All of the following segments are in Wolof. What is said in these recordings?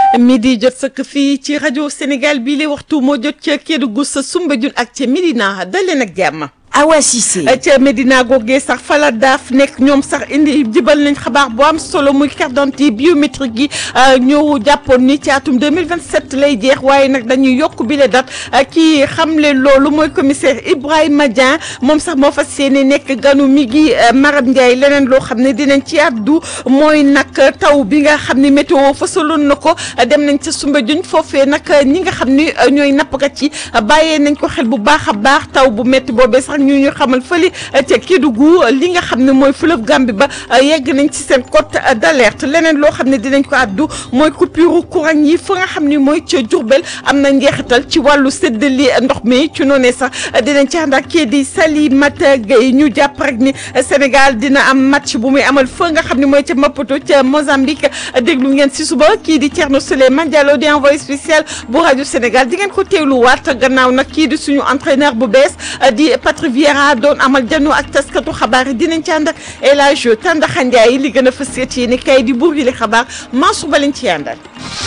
midi jot sëkk fii ci rajo Sénégal bii la waxtu moo jot ca Kédougou sa Soumbédioune ak ca Médina daleen ak jàmm. Awa Cissé ca Médina googee sax fala daaf nekk ñoom sax indi jibal nañ xabaar bu am solo muy carte d'identité biométrique yi ñëw jàppoon ni ci atum 2027 lay jeex waaye nag dañuy yokk bi le date kii xamle loolu mooy commissaire Ibrahima Dieng moom sax moo fas yéene nekk ganu mi gi Maram Ndiaye leneen loo xam ne dinañ ci àddu mooy nag taw bi nga xam ne météo fasaloon na ko dem nañ ca Soumbédioune foofee nag ñi nga xam ni ñooy nappkat yi bàyyee nañ ko xel bu baax a baax taw bu métti boobee sax ñu ñu xamal fële ca Kédougou li nga xam ne mooy fleuve Gambie ba yegg nañ ci seen cote d'alerte leneen loo xam ne dinañ ko àddu mooy coupure courant yi fa nga xam ni mooy ca Diourbel am na njeexital ci wàllu séddali ndox mi ci noonee sax dinañ ci ànd ak kii di Salimata Gueye ñu jàpp rek ni Sénégal dina am match bu muy amal fa nga xam ne mooy ca Maputo ca Mozambique déglu ngeen si suba kii di Thierno Souleymane Diallo di envoyé spécial bu rajo Sénégal di ngeen ko teewluwaat gannaaw nag kii di suñu entraîneur bu bees di Patrick Vieira doon amal jano ak taskatu xabaar yi dinañ ci ànd ak El Hadj Tandaxa Ndiaye li gën a fës ci ni kay di buur yi li xabaar Mansour ba lañ ci àndal.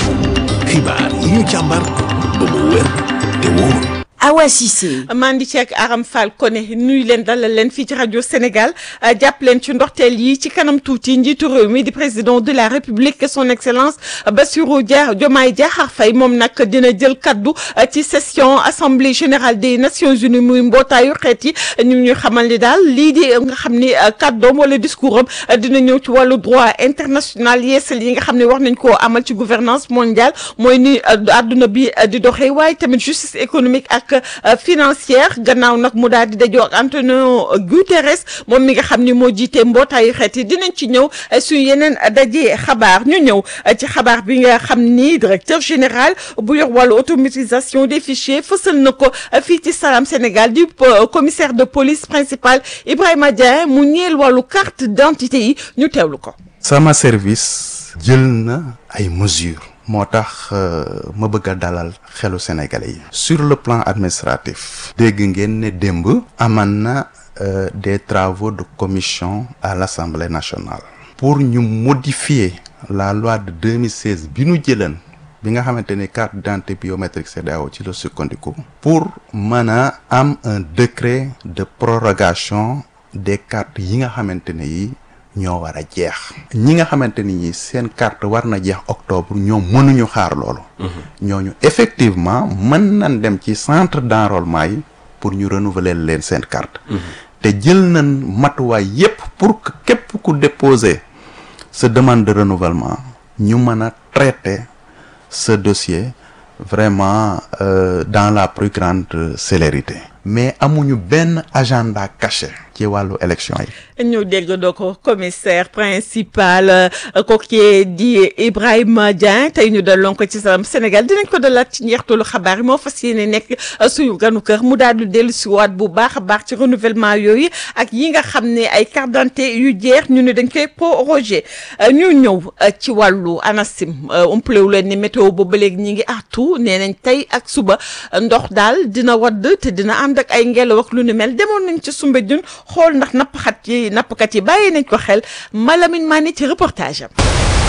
xibaar yi ñu càmbar ba mu wér te wóor. Awa Cissé mandi ci ak Aram Fall Koné nuyu leen dalal leen fii ci rajo Sénégal jàpp leen ci ndorteel yi ci kanam tuuti njiitu réew mi di président de la République son excellence Bassirou Dia Diomaye Diakhar Faye moom nag dina jël kaddu ci session assemblée générale des nations unies muy mbootaayu xeet yi ñu ñu xamal ni daal lii di nga xam ni kaddoom wala discours am dina ñëw ci wàllu droit international yeesal yi nga xam ne wax nañ koo amal ci gouvernance mondiale mooy ni àdduna bi di doxee waaye tamit justice économique ak financière gannaaw nag mu daal di dajoo ak Antonio Guterres moom mi nga xam ni moo jiite mbootaayu xeet yi dinañ ci ñëw suñu yeneen daje xabaar ñu ñëw ci xabaar bi nga xam ni directeur général bu yor wàllu automatisation des fichiers fësal na ko fii ci Salam Sénégal du commissaire de police principal Ibrahima Dieng mu ñeel wàllu carte d'identité yi ñu teewlu ko. sama service jël na ay mesures. moo tax ma bëgg a dalal xelu sénégalais yi. sur le plan administratif. dégg ngeen ne démb. aman na des travaux de commission à l'Assemblée nationale. pour ñu modifier la loi de 2016 bi ñu jëlan bi nga xamante ni carte d'identité biométrique CEDEAO ci la sukkandiku. pour mën a am un décret de prorogation des cartes yi nga xamante ne yi. ñoo war a jeex ñi nga xamante ni seen carte war na jeex octobre ñoom mënuñu xaar loolu ñooñu effectivement mën nañ dem ci centre d'enrôlement yi pour ñu renouveler leen seen carte te jël nañ matuwaay yépp pour que képp ku déposer sa demande de renouvellement ñu mën a traiter ce dossier vraiment euh, dans la plus grande célérité mais amuñu benn agenda caché ci wàllu élection yi. ñu dégg doo ko commissaire principal kooku di Ibrahima Dieng tey ñu daloon ko ci Salam Sénégal dinañ ko dalaat ci njeextalu xabaar yi moo fas yéene nekk suñu ganu kër mu daal di dellu si waat bu baax a baax ci renouvellement yooyu ak yi nga xam ne ay carte d'identité yu jeex ñu ne dañ koy proroger ñu ñëw ci wàllu ANACIM umplewu leen ni météo boobu ba léegi ñi ngi artu nee nañ tey ak suba ndox daal dina wadd te dina ànd ak ay ngelaw ak lu ni mel demoon nañ ci Soumbédioune xool ndax nappkat yi nappkat yi bàyyi nañ ko xel Malamine Mané ci reportage am.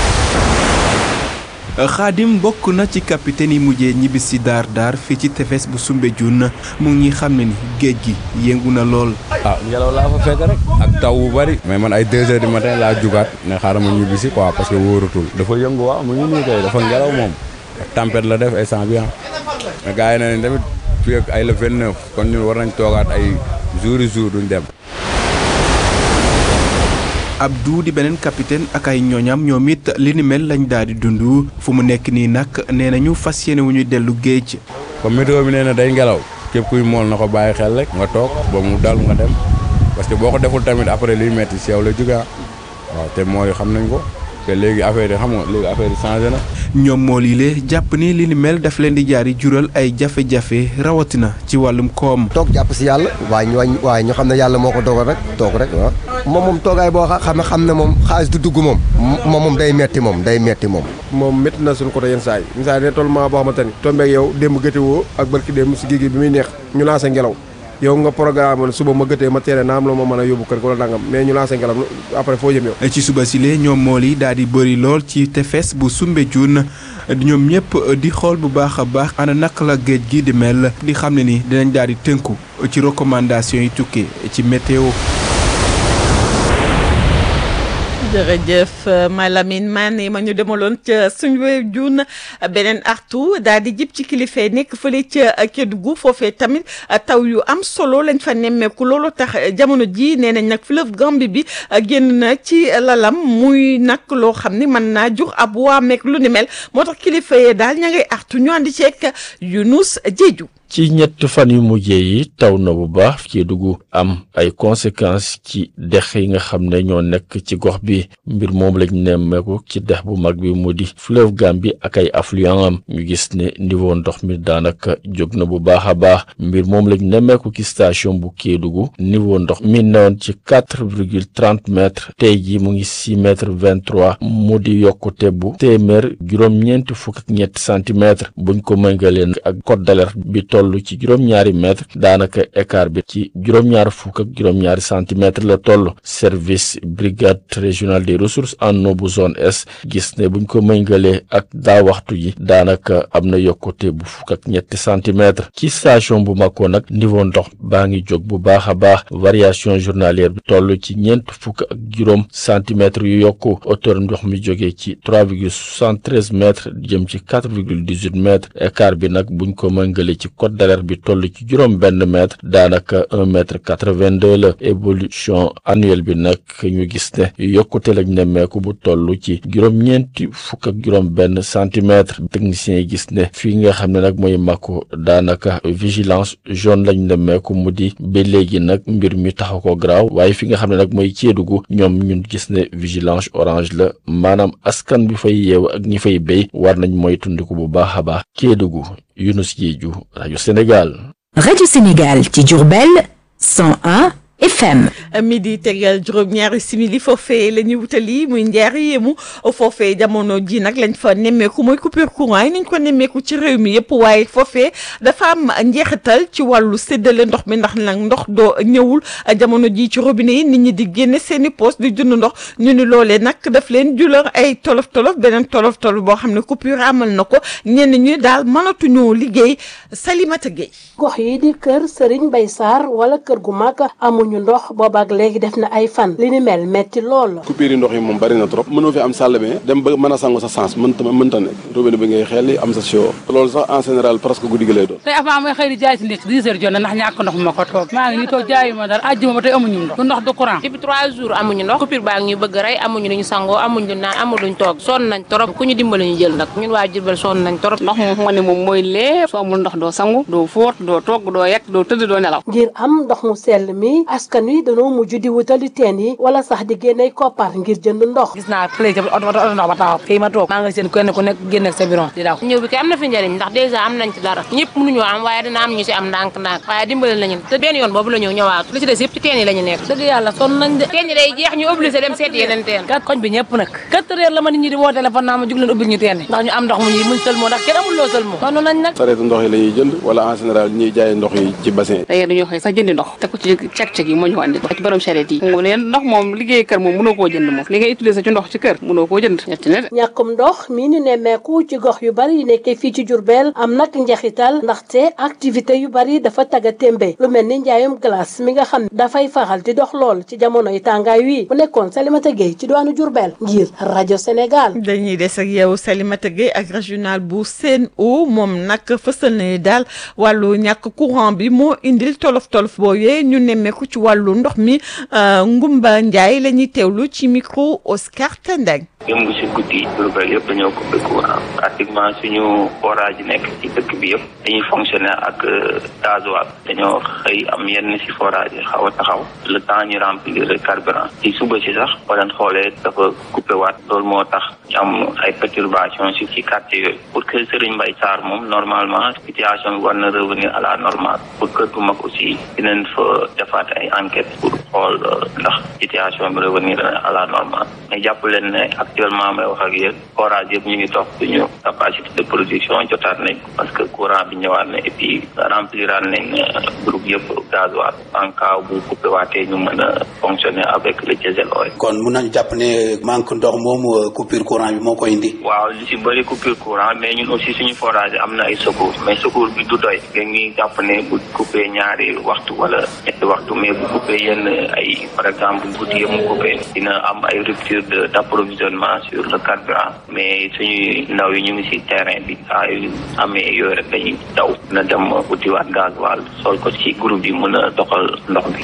Xaadim bokk na ci capitaine yi mujjee ñibbis si daar daar fii ci tefes bu Soumbédioune mu ngi xam ne ni géej gi yëngu na lool. ah ngelaw laa fa fekk rek ak taw bu bari mais man ay deux heures du matin laa jugaat ne xaaral ma ñibbisi quoi parce que wóoratul dafa yëngu waaw mu ngi nii kay dafa ngelaw moom tempête la def instant bi mais gars yi na ne tamit fii ak ay le vingt neuf kon ñun war nañ toogaat ay jour jour duñ dem. Abdou di beneen capitaine ak ay ñooñam ñoom it li ni mel lañ daal di dund fu mu nekk nii nag nee nañu fas yéene wu ñu dellu géej. comme météo bi nee na day ngelaw képp kuy mool na ko bàyyi xel rek nga toog ba mu dal nga dem parce que boo ko deful tamit après liy metti si yow la jógaa waaw te mool yi xam nañ ko te léegi affaire yi xam nga léegi affaire yi changé na. ñoom mool yi lee jàpp ni li ni mel daf leen di jaari jural ay jafe-jafe rawatina ci wàllum koom. toog jàpp si yàlla waaye ñu wañ waaye ñu xam ne yàlla moo ko dogal rek toog rek waaw moom moom toogaay boo xam ne xam ne moom xaalis du dugg moom moom moom day metti moom day metti moom moom métti na suñu côté yenn saa yi yenn saa yi ne tollument boo xamante ni tombeeg yow démb gëte woo ak barki démb si géej gi bi muy neex ñu lancé ngelaw yow nga programme ne suba ma gëtee ma teere naa am la ma mën a yóbbu kër wala nangam mais ñu lancé ngalam après foo jëm yow ci suba sile ñoom mool yi daal di bëri lool ci tefes bu Soumbédioune ñoom ñëpp di xool bu baax a baax ana naka la géej gi di mel di xam ne ni dinañ daal di tënku ci recommandation yi tukkee ci météo. jërëjëf Malamine Mané ma ñu demaloon ca Soumbédioune beneen artu daal di jib ci kilifa yi nekk fële ca Kédougou foofee tamit taw yu am solo lañ fa nemmeeku loolu tax jamono ji nee nañ nag fleuve Gambie bi génn na ci lalam muy nag loo xam ni mën naa jur ab waameek lu ni mel moo tax kilifa yi daal ña ngay artu ñu andi ceek Younous Diédhiou ci ñett fan yu mujjee yi taw na bu baax Kédougou am ay conséquences ci dex yi nga xam ne ñoo nekk ci gox bi mbir moom lañ nemmeeku ci dex bu mag bi mu di fleuve Gambie ak ay affluent am ñu gis ne niveau ndox mi daanaka jóg na bu baax a baax mbir moom lañ nemmeeku ci station bu Kédougou niveau ndox mi newoon ci quatre virgule trente mètres tey jii mu ngi six mètres vingt trois mu di yokkute bu téeméer juróom-ñeenti fukk ak ñetti centimètres buñ ko méngalee ak code d'alerte bi toll ci juróom-ñaari mètre daanaka écart bi ci juróom-ñaar fukk ak juróom-ñaari centimètre la toll service brigade régionale des ressources en eau bu zone est gis ne buñ ko méngalee ak daa waxtu yi daanaka am na yokkute bu fukk ak ñetti centimètre ci station bu Mako nag niveau ndox baa ngi jóg bu baax a baax variation journalière bi toll ci ñeent fukk ak juróom centimètres yu yokku hauteur ndox mi jógee ci trois virgule soixante-treize mètres jëm ci quatre virgule dix-huit mètres écart bi nag buñ ko méngalee ci code d'alerte bi toll ci juróom benn mètre daanaka un mètre quatre-vingt-deux la évolution annuelle bi nag ñu gis ne yokkute lañ nemmeeku bu toll ci juróom-ñeenti fukk ak juróom benn centimètre techniciens yi gis ne fii nga xam ne nag mooy Mako daanaka vigilance jaune lañ nemmeeku mu di ba léegi nag mbir mi taxaw ko garaaw waaye fi nga xam ne nag mooy Kédougou ñoom ñun gis ne vigilance orange la maanaam askan bi fay yeew ak ñi fay béy war nañ mooy tundiku bu baax a baax Kédougou Younous Diédhiou rajo Sénégal. Radio Sénégal ci Diourbel 101 FM. midi tegal juróom-ñaari simili foofee la ñuy wutali muy njaari yéemu foofee jamono ji nag lañ fa nemmeeku mooy coupure courant yi nañ ko nemmeeku ci réew mi yëpp waaye foofee dafa am njeexital ci wàllu séddale ndox mi ndax nag ndox doo ñëwul jamono ji ci robinet yi nit ñi di génne seen i poos di jënd ndox ñu ni loolee nag daf leen julal ay tolof tolof beneen tolof tolof boo xam ne coupure amal na ko ñenn ñi daal mënatuñu liggéey Salimata Gueye. gox yi di kër Serigne Mbaye Sarr wala kër gu mag amuñu ndox boobaak léegi def na ay fan li ni mel metti lool. coupure yi ndox yi moom bari na trop mënoo fi am salle bi dem ba mën a sangu sa sens mënta mënta nekk robinet bi ngay xel am sa sio loolu sax en général presque guddi gi lay doon tey avant may xëy di jaay si ndékk dix heures jot na ndax ñàkk ndox ma ko toog maa ngi nii toog jaayu ma dara àjjuma ba tey amuñu ndox du ndox du courant depuis trois jours amuñu ndox coupure baa ngi ñu bëgg rey amuñu luñu sangoo amuñu lu naan amuñu luñ toog sonn nañ trop ku ñu dimbali ñu jël nag ñun waa Jurbel sonn nañ trop ndox moom nga ne moom mooy lépp soo amul ndox doo sangu doo fóot doo togg doo yekk doo tëdd doo nelaw ngir am ndox mu sell mi askan wi dañoo mujj di wutali teen yi wala sax di génney koppar ngir jënd ndox gis naa fële ca oto oto ndox ba taxaw fii ma toog maa nga seen kenn ku nekk génn ak sa biron di daw ñëw bi kay am na fi njëriñ ndax dèjà am nañ ci dara ñëpp mënuñoo am waaye dina am ñu si am ndànk ndànk waaye dimbali nañu te benn yoon boobu la ñëw ñëwaat li ci des yëpp ci teen yi la ñu nekk dëgg yàlla sonn nañ de teen yi day jeex ñu obligé dem seeti yeneen teen kat koñ bi ñëpp nag quatre heures la ma nit ñi di woo téléphone naa ma jug leen ubbil ñu teen yi ndax ñu am ndox mu ñuy muñ sëlmoo ndax kenn amul loo sëlmoo sonn nañ nag sareetu ndox yi la ñuy jënd wala en général ñuy jaay ndox yi ci bassin yi tey dañoo xëy sax jëndi ndox te ko ci cek-cek yi moo ñu ko andi ci borom charrette yi mu ne ndox moom liggéey kër moom mënoo koo jënd moom li ngay utiliser ci ndox ci kër mënoo koo jënd ñetti ne de ñàkkum ndox mii ñu nemmeeku ci gox yu bari yi nekkee fii ci Jurbel am nag njeexital ndaxte activité yu bari dafa taga témbe lu mel ni njaayum glace mi nga xam ne dafay faral di dox lool ci jamono yi tàngaay wii bu nekkoon Salimata Gueye ci diwaanu Jurbel ngir rajo Sénégal dañuy des ak yow Salimata Gueye ak régional bu Sen'Eau moom nag fësal na ni daal wàllu ñàkk courant bi moo indil tolof tolof booyee ñu nemmeeku ci wàllu ndox mi Ngumba Ndiaye la ñuy teewlu ci micro Oscar Tendeng. démb si guddi Diourbel yëpp dañoo coupé courant pratiquement suñu forage yi nekk ci dëkk bi yëpp dañuy fonctionner ak gasoil dañoo xëy am yenn si forage yi xaw a taxaw le temps ñu remplir carburant ci suba si sax boo leen xoolee dafa coupé waat loolu moo tax ñu am ay perturbation si ci quartier yooyu pour que Serigne Mbaye Sarr moom normalement situation bi war na revenir à la normale pour kër gu mag aussi dinañ fa defaat ay enquête pour xool ndax situation bi revenir à la normale mais jàpp leen ne actuellement may wax ak yéen forage yëpp ñu ngi dox suñu capacité de production jotaat nañ ko parce que courant bi ñëwaat na et puis rempliraat nañ groupe yëpp gasoil en cas bu coupé waatee ñu mën a fonctionner avec le diesel oil. kon mun nañu jàpp ne manque ndox moom coupure courant bi moo koy indi. waaw li si bëri coupure courant mais ñun aussi suñu forage am na ay secours mais secours bi du doy dañuy jàpp ne bu coupé ñaari waxtu wala ñetti waxtu mais bu coupé yenn ay par exemple guddi yi mu coupé dina am ay rupture de d' approvisionnement sur le carburant mais suñuy ndaw yi ñu ngi si terrain bi saa yu amee yooyu rek dañuy daw na dem utiwaat gasoil sol ko ci groupe bi mën a doxal ndox bi.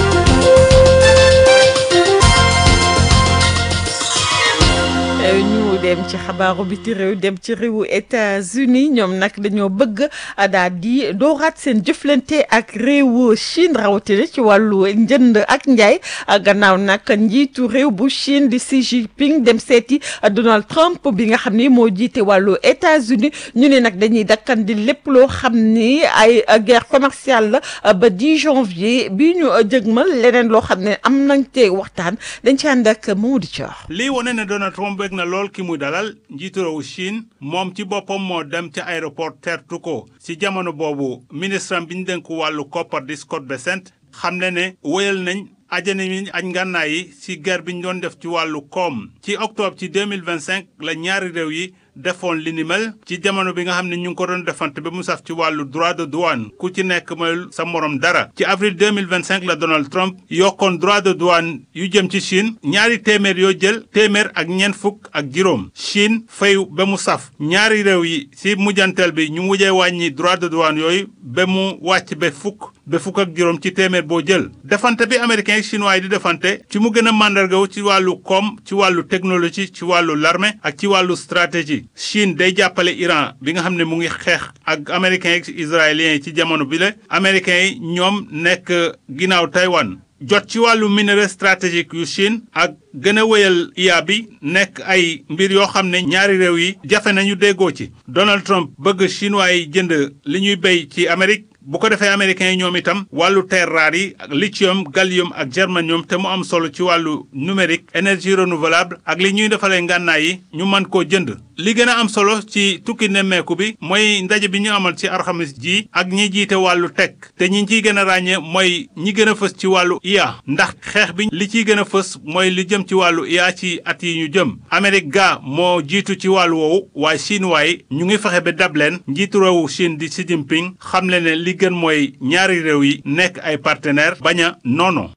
ñu dem ci xabaaru biti réew dem ci réewu États-Unis ñoom nag dañoo bëgg daal di dooraat seen jëflante ak réewu Chine rawatina ci wàllu njënd ak njaay gannaaw nag njiitu réew bu Chine di Xi Jinping dem seeti Donald Trump bi nga xam ni moo jiite wàllu États-Unis ñu ne nag dañuy dakkandi lépp loo xam ni ay guerre commerciale la ba 10 janvier bi ñu jëgmal leneen loo xam ne am nañ te waxtaan dañ ci ànd ak Mamadou Thior. lii wane ne Donald Trump bëgg na lool ki mu dalal njiitu réewu Chine moom ci boppam moo dem ca aéroport tertu ko ci jamono boobu ministre bi ñu dénk wàllu koppar di Scott Bessent xam ne ne wéyal nañ ajane mi aj ngànnaay yi ci guerre bi ñu doon def ci wàllu koom ci octobre ci 2025 la ñaari réew yi defoon li ni mel ci jamono bi nga xam ne ñu ngi ko doon defante ba mu saf ci wàllu droit de douane ku ci nekk mooy sa morom dara ci avril 2025 la Donald Trump yokkoon droit de douane yu jëm ci Chine ñaari téeméer yoo jël téeméer ak ñeent fukk ak juróom Chine fayu ba mu saf ñaari réew yi ci mujjanteel bi ñu mujjee wàññi droit de douane yooyu ba mu wàcc ba fukk ba fukk ak juróom ci téeméer boo jël defante bi américain yi chinois yi di defante ci mu gën a màndargaw ci wàllu koom ci wàllu technologie ci wàllu l'armée ak ci wàllu stratégie Chine day jàppale Iran bi nga xam ne mu ngi xeex ak américains yi israéliens yi ci jamono bi la américains yi ñoom nekk ginnaaw Taïwan jot ci wàllu minerai stratégique yu Chine ak gën a wéyal IA bi nekk ay mbir yoo xam ne ñaari réew yi jafe nañu déggoo ci Donald Trump bëgg chinois yi jënd li ñuy béy ci Amérique bu ko defee américains yi ñoom itam wàllu terres rares yi ak lithium gallium ak germanium te mu am solo ci wàllu numérique énergie renouvelable ak li ñuy defalee ngànnaay yi ñu mën koo jënd li gën a am solo ci tukki nemmeeku bi mooy ndaje bi ñu amal ci alxamis ji ak ñi jiite wàllu tech te ñi ciy gën a ràññee mooy ñi gën a fës ci wàllu IA ndax xeex bi li ciy gën a fës mooy li jëm ci wàllu IA ci at yi ñu jëm Amérique ga moo jiitu ci wàllu woowu waaye chinois yi ñu ngi fexe ba dab leen njiitu réewu Chine di Xi Jinping xam le ne li gën mooy ñaari réew yi nekk ay partenaires bañ a noono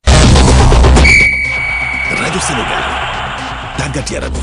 rajo Sénégal tàggat yaram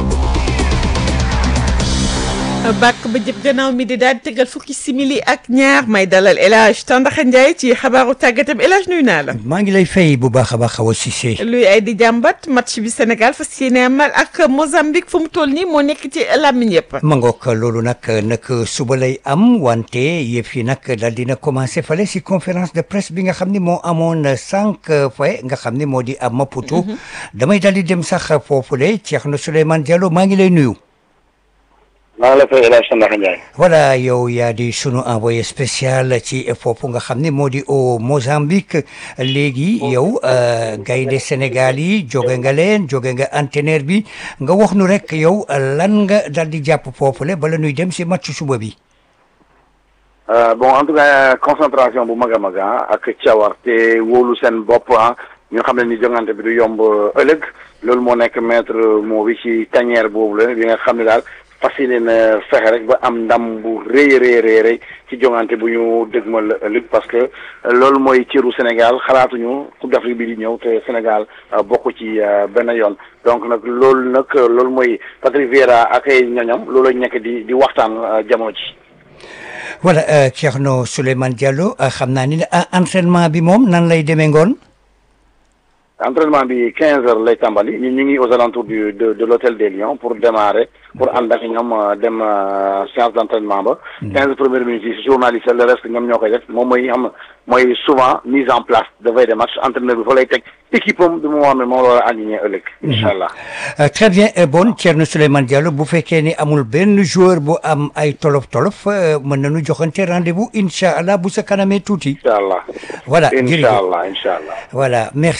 bàkk ba jëp gannaaw mi di daal di tegal fukki simili ak ñaar may dalal El Hadj Tandaxa Ndiaye ci xabaaru tàggatam El Hadj nuyu naa la. maa ngi lay fay bu baax a baax Awa Cissé. luy ay di jàmbat match bi Sénégal fas yéene amal ak Mozambique fu mu toll nii moo nekk ci làmmiñ yëpp. ma ngoog loolu nag nag suba lay am wante yëf yi nag daal dina commencé fale si conférence de presse bi nga xam ni moo amoon sànq fa nga xam ni moo di am Maputo. damay daal di dem sax foofule Thierno Souleymane Diallo maa ngi lay nuyu. maa ngi la fay El Hadj Tandaxa Ndiaye. voilà yow yaa di sunu envoyé spécial ci foofu nga xam ne moo di au Mozambique léegi yow gaynde Sénégal yi jóge nga leen jóge nga entraîneur bi nga wax nu rek yow lan nga dal di jàpp foofule bala nuy dem si match suba bi. bon en tout cas concentration bu mag a mag ak cawarte wóolu seen bopp ah ñu xam ne ni jongante bi du yomb ëllëg loolu moo nekk maître moo bi ci tanière boobu la bi nga xam ne daal. fas yéene na fexe rek ba am ndam bu rëy rëy rëy rëy ci jongante bu ñu dëgmal ëllëg parce que loolu mooy cëru Sénégal xalaatuñu Coupe d'Afrique bi di ñëw te Sénégal bokk ci benn yoon donc nag loolu nag loolu mooy Patrick Vieira ak ay ñoñam loolu lañ nekk di di waxtaan jamono ji. voilà Thierno Souleymane Diallo xam naa ni entraînement bi moom nan lay demee ngoon. entraînement bi 15 heures lay tàmbali ñun ñu ngi aux alentours du de de l'hôtel des Lions pour démarrer pour ànd ak ñoom dem séance d'entraînement ba. 15 premières minutes yi journaliste le reste ñoom ñoo koy def moom mooy xam mooy souvent mise en place de veille de match entraîneur bi fa lay teg équipe am bi mu xam ne moom la war a aligné ëllëg. incha allah. très bien bon Thierno Souleymane Diallo bu fekkee ni amul benn joueur bu am ay tolof tolof mën nañu joxante rendez-vous incha allah bu sa kanamee tuuti. incha allah. voilà incha allah incha allah. voilà merci merci.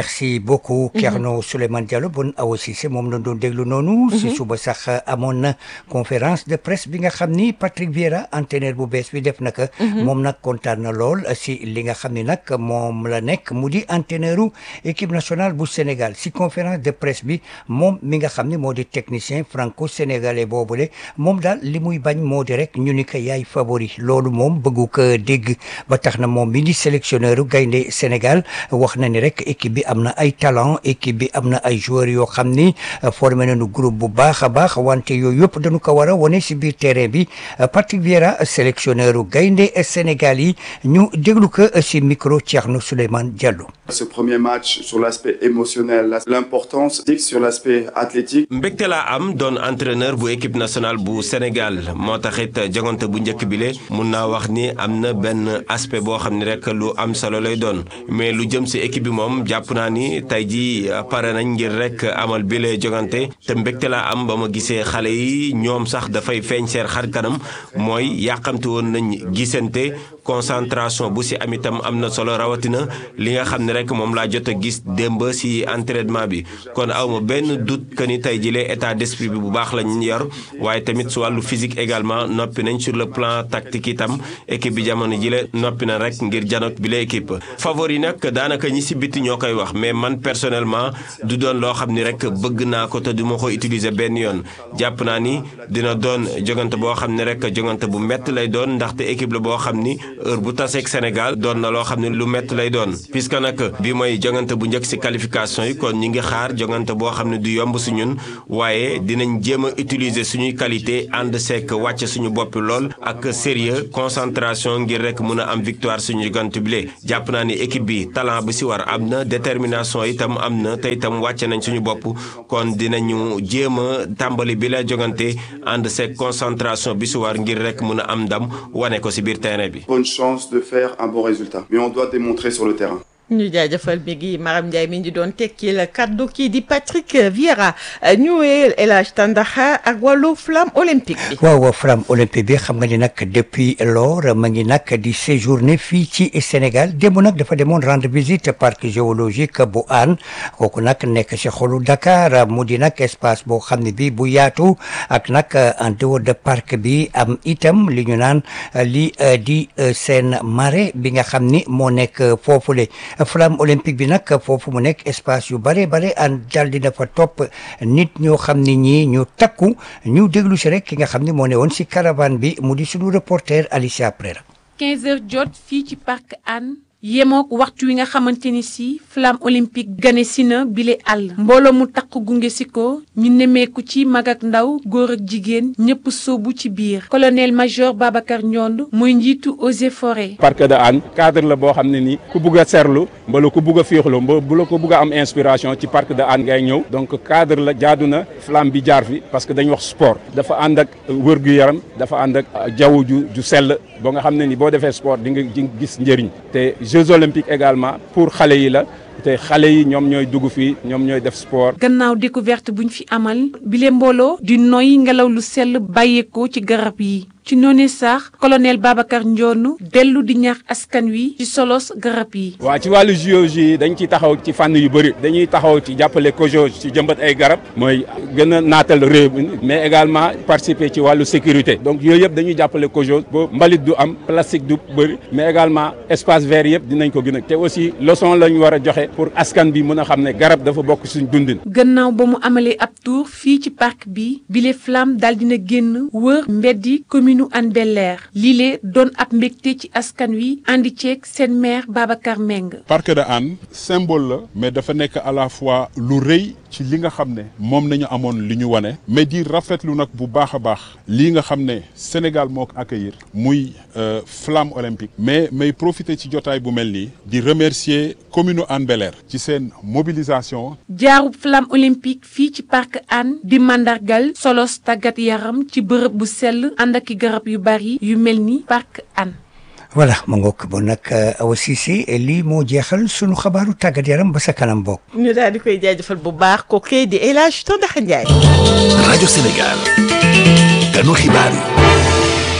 merci beaucoup Thierno Souleymane Diallo bon Awa Cissé moom la doon déglu noonu si suba sax amoon na conférence de presse bi nga xam ni Patrick Vieira entraîneur bu bees bi def naka moom nag kontaan na lool si li nga xam ni nag moom la nekk mu di entraîneuru équipe nationale bu Sénégal si conférence de presse bi moom mi nga xam ni moo di technicien franco-sénégalais boobule moom daal li muy bañ moo di rek ñu ni ko yaay favori loolu moom bëggu ko dégg ba tax na moom mi di sélectionneur gaynde Sénégal wax na ni rek équipe bi am na ay talent équipe bi am na ay joueurs yoo xam ni formé nañu groupe bu baax a baax wante yooyu yëpp dañu ko war a wane si biir terrain bi Patrick Vieira sélectionneur gaynde Sénégal yi ñu déglu ko si micro Thierno Souleymane Diallo. Ce premier match sur l'aspect émotionnel, l'importance sur l'aspect athlétique. mbégte laa am doon entraîneur bu équipe nationale bu Sénégal moo taxit jogante bu njëkk bile mun naa wax ni am na benn aspect boo xam ne rek lu am solo lay doon mais lu jëm si équipe bi moom jàpp naa ni tey jii pare nañ ngir rek amal bile jogante te mbégte laa am ba ma gisee xale yi ñoom sax dafay feeñ seen xar kanam mooy yàqamti woon nañ gisante concentration bu si am itam am na solo rawatina li nga xam ne rek moom laa jot a gis démb si entraînement bi kon awma benn doute que ni tey jile état d'esprit bi bu baax lañ yor waaye tamit su wàllu physique également noppi nañ sur le plan tactique itam équipe bi jamono jile noppi na rek ngir janot bi la équipe favori nag daanaka ñi si biti ñoo koy wax mais man personnellement du doon loo xam ni rek bëgg naa ko te du ma ko utiliser benn yoon jàpp naa ni dina doon jogante boo xam ne rek jogante bu mett lay doon ndaxte équipe la boo xam ni heure bu taseeg Sénégal doon na loo xam ne lu mett lay doon puisque nag bi mooy jogante bu njëkk si qualification yi kon ñi ngi xaar jogante boo xam ne du yomb si ñun waaye dinañ jéem a utiliser suñuy qualité ànd seek wàcc suñu bopp lool ak sérieux concentration ngir rek mun a am victoire suñu jogante bile jàpp naa ni équipe bi talent bu si war am na détermination itam am na te itam wàcce nañ suñu bopp kon dinañu jéem a tàmbali bi la jogante ànd seek concentration bi si war ngir rek mun a am ndam wane ko si biir terrain bi. Bonne chance de faire un bon résultat, mais on doit démontrer sur le terrain. ñu jaajëfal mi ngi Maram Ndiaye mi ngi doon tekki la kaddu kii di Patrick Vieira ñu wéyal El Hadj Tandaxa ak wàllu flamme olympique bi. waaw flamme olympique bi xam nga ni nag depuis lors ma ngi nag di séjourné fii ci Sénégal démb nag dafa demoon rendre visite parc géologique bu Hann kooku nag nekk ci xolu Dakar mu di nag espace boo xam ne bi bu yaatu ak nag en dehors de parc bi am itam li ñu naan li di seen marée bi nga xam ni moo nekk foofule. flamme olympique bi nag foofu mu nekk espace yu bare bare an dal dina fa topp nit ñoo xam ni ñii ñu takku ñu déglu si rek ki nga xam ni moo ne woon si caravane bi mu di suñu reporter Alicia Prera 15 heures jot fii ci parc Hann yemook waxtu wi nga xamante ni si flamme olympique gane si na bile àll mbooloo mu takk gunge si ko ñu nemmeeku ci mag ak ndaw góor ak jigéen ñëpp sóobu ci biir colonel major Babacar Ndiond mooy njiitu eaux et forêts parc de Hann cadre la boo xam ne ni ku bugg a serlu mbala ku bugg a féexlu mba bu la ko bugg a am inspiration ci parc de Hann ngay ñëw donc cadre la jaadu na flamme bi jaar fi parce que dañ wax sport dafa ànd ak wër-gu-yaram dafa ànd ak jaww ju ju sell ba nga xam ne ni boo defee sport di nga gis njëriñ te Jeux olympiques également pour xale yi la te xale yi ñoom ñooy dugg fii ñoom ñooy def sport. gannaaw découverte buñ fi amal bile mbooloo di noy ngelaw lu sell bàyyeekoo ci garab yi ci noonu sax colonel Babacar Ndionu dellu di ñaax askan wi ci solos garab yi. waa ci wàllu géologie dañ ciy taxaw ci fànn yu bëri dañuy taxaw ci jàppale COJO ci jëmbat ay garab mooy gën a naatal réew mi mais également participer ci wàllu sécurité donc yooyu yëpp dañuy jàppale COJO ba mbalit du am plastique du bëri mais également espace vert yëpp dinañ ko gën a te aussi leçon la ñu war a joxe pour askan bi mën a xam ne garab dafa bokk suñ dundin. gannaaw ba mu amalee ab tour fii ci parc bi bile flamme daal dina génn wër mbeddi commune nu Hann Bel-Air lii doon ab mbégte ci askan wi andi ceeg seen maire Babacar Meng. parc de Hann symbole la mais dafa nekk à la fois lu rëy ci li nga xam ne moom nañu amoon li ñu wane mais di rafetlu nag bu baax a baax lii nga xam ne Sénégal moo ko accueillir muy flamme olympique mais may profiter ci jotaay bu mel nii di remercier commune Hann Bel-Air ci seen mobilisation. jaarub flamme olympique fii ci parc Hann di mandargal solos tàggat yaram ci bërëb bu sell ànd ak i garab yu bari yu mel ni parc Hann. voilà ma ngoog bon nag Awa Cissé lii moo jeexal sunu xabaaru tàggat yaram ba sa kanam bokk. ñu daal di koy jaajëfal bu baax ko kay di El Hadj Tondaxa Ndiaye. rajo Sénégal. ganu xibaar yi.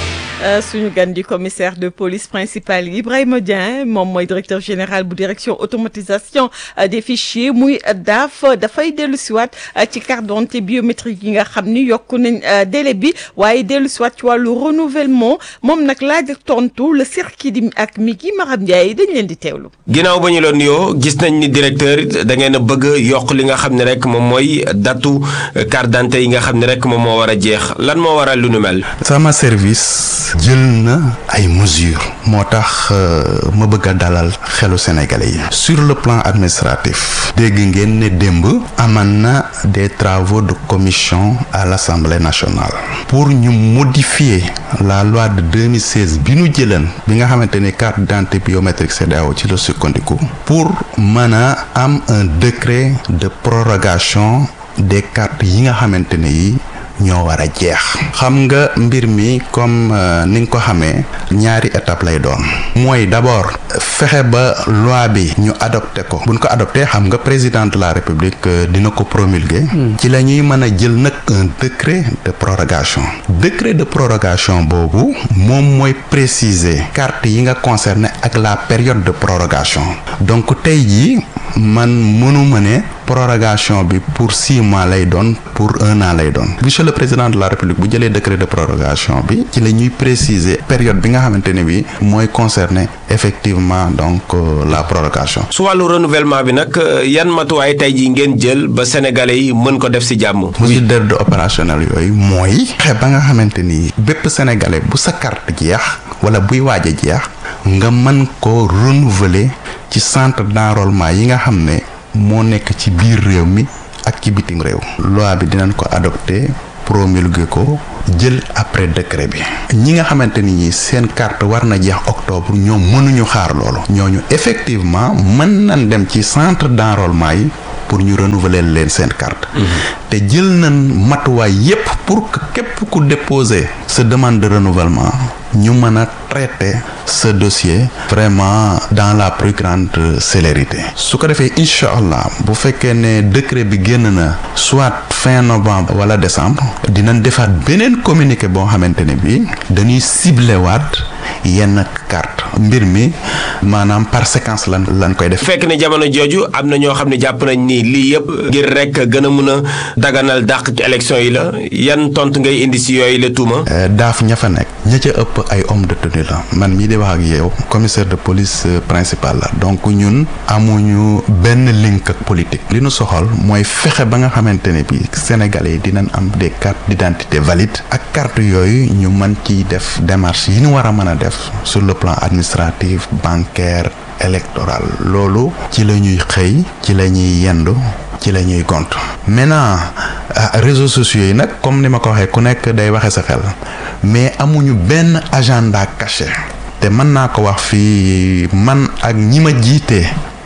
suñu gan di commissaire de police principal Ibrahima Dieng moom mooy directeur général bu direction automatisation des fichiers muy daaf dafay dellu siwaat ci carte d'identité biométrique yi nga xam ni yokku nañ délai bi waaye dellu siwaat ci wàllu renouvellement moom nag laaj ak tontu le circuit di ak mi gi Maram Ndiaye dañ leen di teewlu. ginnaaw ba ñu la nuyoo gis nañ ni directeur da ngeen a bëgg yokk li nga xam ne rek moom mooy datu carte d'identité yi nga xam ne rek moom moo war a jeex lan moo waral lu nu mel. sama service jël na ay mesures moo tax ma bëgg a dalal xelu sénégalais yi sur le plan administratif dégg ngeen ne démb aman na des travaux de commission à l'Assemblée nationale pour ñu modifier la loi de 2016 bi nu jëlan bi nga xamante ni carte d'identité biométrique CEDEAO ci la sukkandiku pour mën a am un décret de prorogation des cartes yi nga xamante ne yi ñoo war a jeex xam nga mbir mi comme ni nga ko xamee ñaari étape lay doon mooy d'abord fexe ba loi bi ñu adopté ko buñ ko adopté xam nga président de la république dina ko promulguer ci la ñuy mën a jël nag un décret de prorogation décret de prorogation boobu moom mooy préciser carte yi nga concerné ak la période de prorogation donc tey jii man mënuma ne prorogation bi pour six mois lay doon pour un an lay doon monsieur le président de la république bu jëlee décret de prorogation bi ci la ñuy préciser période bi nga xamante ne bi mooy concerner effectivement donc la prorogation. su wàllu renouvellement bi nag yan matuwaay tey jii ngeen jël ba sénégalais yi mën ko def ci jàmm. mesure d'ordre opérationnel yooyu mooy. xe ba nga xamante ni bépp sénégalais bu sa carte jeex wala buy waaj a jeex nga mën ko renouveler ci centre d'enrôlement yi nga xam ne. moo nekk ci biir réew mi ak ci bitim réew loi bi dinañ ko adopté promulgué ko jël après décret bi ñi nga xamante ni ñi seen carte war na jeex octobre ñoom mënuñu xaar loolu ñooñu effectivement mën nañ dem ci centre d'enrôlement yi pour ñu renouveler leen seen carte te jël nañ matuwaay yépp pour que képp ku déposer sa demande de renouvellement ñu mën a traiter ce dossier vraiment dans la plus grande célérité su ko defee incha allah bu fekkee ne décret bi génn na soit fin novembre wala décembre dinañ defaat beneen communiqué boo xamante ne bi dañuy ciblé waat yenn carte mbir mi maanaam par séquence lan lan koy def. fekk ne jamono jooju am na ñoo xam ne jàpp nañ ni lii yëpp ngir rek gën a mun a daganal dàq ci élection yi la yan tontu ngay indi si yooyu la tuuma. daaf ña fa nekk ña ca ëpp ay homme de tenue la man mii di wax ak yow commissaire de police principal la donc ñun amuñu benn link ak politique li nu soxal mooy fexe ba nga xamante ne bi sénégalais yi dinañ am des cartes d'identité valides ak carte yooyu ñu mën ci def démarche yi ñu war a mën a def sur le plan administratif bancaire électoral loolu ci la ñuy xëy ci la ñuy yendu ci la ñuy gont maintenant réseaux sociaux yi nag comme ni ma ko waxee ku nekk day waxe sa xel mais amuñu benn agenda caché te mën naa ko wax fii man ak ñi ma jiite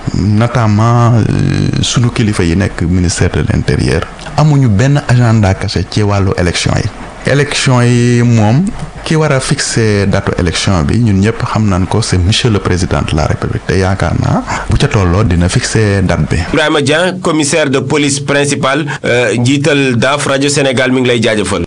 notamment sunu kilifa yi nekk ministère de l'intérieur amuñu benn agenda caché ci wàllu élection yi élection yi moom ki war a fixer datu élection bi ñun ñëpp xam nañ ko c'est monsieur le président de la république te yaakaar naa bu ca tolloo dina fixer date bi. Ibrahima Dieng commissaire de police principal njiital daaf rajo Sénégal mi ngi lay jaajëfal.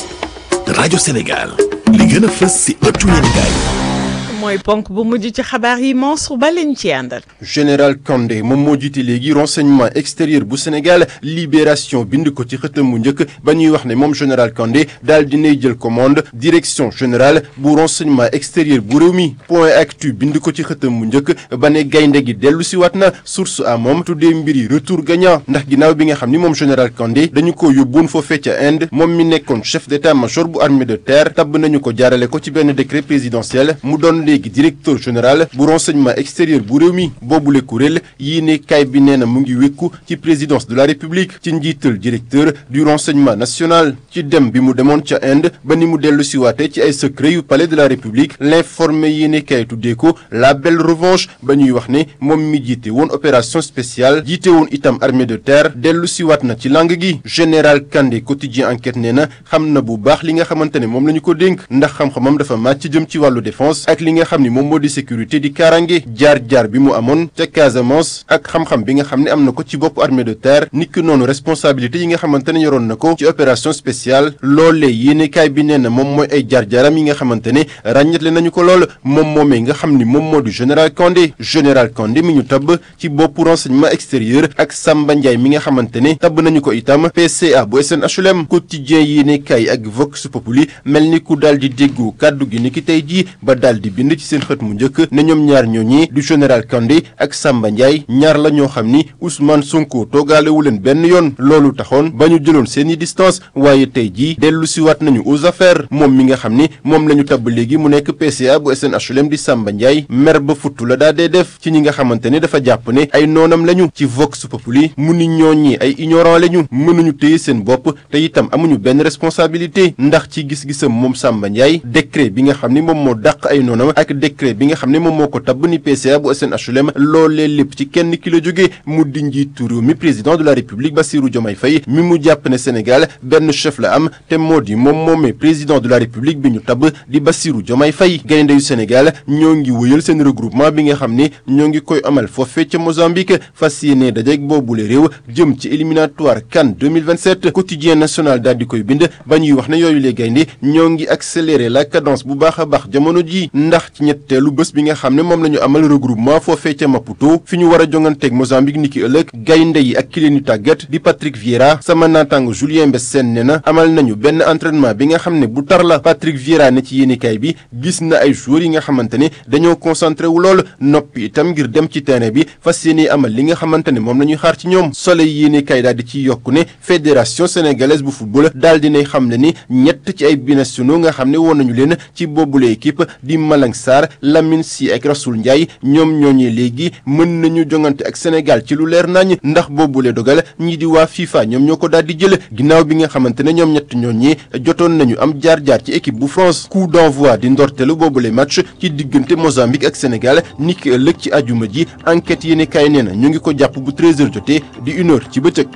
rajo Sénégal li gën a fës ci ëttu yéenekaay mooy ponk bu mujj ci xabaar yi Mansour Ba leen ci àndal. général Kandé moom moo jiite léegi renseignement extérieur bu Sénégal libération bind ko ci xëtam mu njëkk ba ñuy wax ne moom général Kandé daal dinay jël commande direction générale bu renseignement extérieur bu réew mi point actu bind ko ci xëtam mu njëkk ba ne gaynde gi dellu si waat na source a moom tuddee mbiri retour gagnant ndax ginnaaw bi nga xam ni moom général Kandé dañu ko yóbbuwoon foofee ca Inde moom mi nekkoon chef d'état-major bu armée de terre tabb nañu ko jaarale ko ci benn décret présidentiel mu doon léegi directeur général bu renseignement extérieur bu réew mi boobule kuréel yii ne kay bi nee na mu ngi wékku ci présidence de la république ci njiital directeur du renseignement national ci dem bi mu demoon ca Inde ba ni mu dellu siwaate ci ay secret yu palais de la république l'informé yii ne kay tuddee ko la belle revanche ba ñuy wax ne moom mi jiite woon opération spéciale jiite woon itam armée de terre dellu siwaat na ci langue gi général Kandé quotidien enquête nee na xam na bu baax li nga xamante ne moom la ñu ko dénk ndax xam-xamam dafa màcc jëm ci wàllu défense ak li nga xam ni moom moo di sécurité di kaaraange jaar-jaar bi mu amoon ca Casamance ak xam-xam bi nga xam ne am na ko ci bopp armée de terre niki noonu responsabilité yi nga xamante ne yoroon na ko ci opération spéciale loolee yéenekaay bi nee na moom mooy ay jaar-jaaram yi nga xamante ne ràññetle nañu ko lool moom moomee nga xam ni moom moo di général Kandé général Kandé mi ñu tabb ci boppu renseignement extérieur ak Samba Ndiaye mi nga xamante ne tabb nañu ko itam PCA bu SNHLM quotidien yéenekaay ak Vox Populi mel ni ku daal di déggu kàddu gi ni ki tey jii ba daal di bind ci seen xët mu njëkk ne ñoom ñaar ñooñi du général Kandé ak Samba Ndiaye ñaar la ñoo xam ni Ousmane Sonko toogaalewu leen benn yoon loolu taxoon ba ñu jëloon seeni distance waaye tey jii dellu siwaat nañu aux affaires moom mi nga xam ni moom la ñu tabb léegi mu nekk PCA bu SNHLM di Samba Ndiaye mer ba futtu la daa dee def ci ñi nga xamante ne dafa jàpp ne ay noonam lañu ci Vox Populi mu ni ñooñi ay ignorant lañu mënuñu téye seen bopp te itam amuñu benn responsabilité ndax ci gis-gisam moom Samba Ndiaye décret bi nga xam ni moom moo dàq ay noonam ak décret bi nga xam ne moom moo ko tabb ni PCA bu SNHLM loolee lépp ci kenn ki la jóge mu di njiitu réew mi président de la république Bassirou Diomaye Faye mi mu jàpp ne Sénégal benn chef la am te moo di moom moomee président de la république bi ñu tabb di Bassirou Diomaye Faye gaynde yu Sénégal ñoo ngi wëyal seen regroupement bi nga xam ne ñoo ngi koy amal foofee ca Mozambique fas yéene dajeek boobule réew jëm ci éliminatoire CAN 2027 quotidien national daal di koy bind ba ñuy wax ne yooyu les gaynde ñoo ngi accélérer la cadence bu baax a baax jamono ji ndax ci ñetteelu bés bi nga xam ne moom la ñu amal regroupement foofee ca Maputo fi ñu war a jonganteeg Mozambique niki ëllëg gaynde yi ak ki leen di tàggat di Patrick Vieira sama naataango Julien Mbessène ne na amal nañu benn entraînement bi nga xam ne bu tar la Patrick Vieira ne ci yéenekaay bi gis na ay joueurs yi nga xamante ne dañoo concentré wu lool noppi itam ngir dem ci terrain bi fas yéene amal li nga xamante ne moom la ñuy xaar ci ñoom Soleil yéenekaay daal di ci yokku ne fédération sénégalaise bu football daal dinay xam ne ni ñett ci ay binationaux nga xam ne woon nañu leen ci boobule équipe di Malang Sarr Lamine Sy ak Rassoul Ndiaye ñoom ñooñee léegi mën nañu jongante ak Sénégal ci lu leer nañ ndax boobule dogal ñii di waa FIFA ñoom ñoo ko daal di jël ginnaaw bi nga xamante ne ñoom ñett ñooñee jotoon nañu am jaar-jaar ci équipe bu France coup d'envoi di ndorteelu boobule match ci diggante Mozambique ak Sénégal niki ëllëg ci ajuma ji enquête yéene kaay nee na ñu ngi ko jàpp bu 13h jotee di une heure ci bëccëg